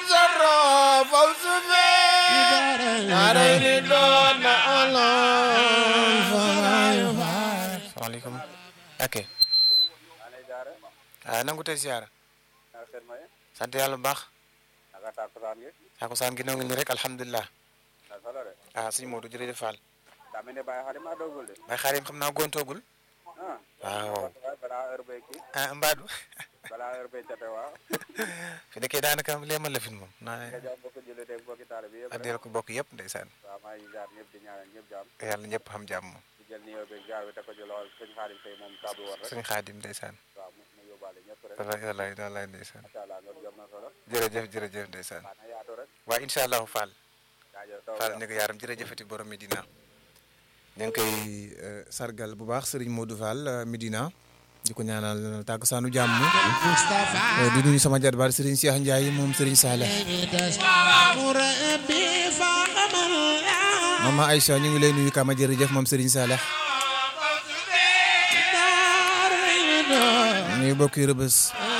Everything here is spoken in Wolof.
sarro fawz fi daarayni doon na alon salaamaaleykum ok ah nangu tey siyaara sant yàlla bu baax takusaan gi nangu ni rek alhamdulilah ah sëñ Modou jërëjëf Fall bay xaarim xam naa gontoogul waaw ah mbaadu fi nekkee daanaka leemal la fin moom naa addiyal ko bokk yëpp ndeysaan yàlla ñëpp xam jàmm moom sëñ xaadim ndeysaan wallaay wallaay wallaay ndeysaan jërëjëf jërëjëf ndeysaan waaw incha allahu Fall Fall ne ko yaaram jërëjëfati borom Medina ñu ngi koy sargal bu baax Serigne Modou Fall Medina di ko ñaanal tàggusaanu jàmm di nuyu sama jarbaar Serigne Cheikh Ndiaye moom Serigne Saleh mama Aïcha ñu ngi lay nuyu kama jërëjëf moom Serigne Saleh ñuy bokki rëbës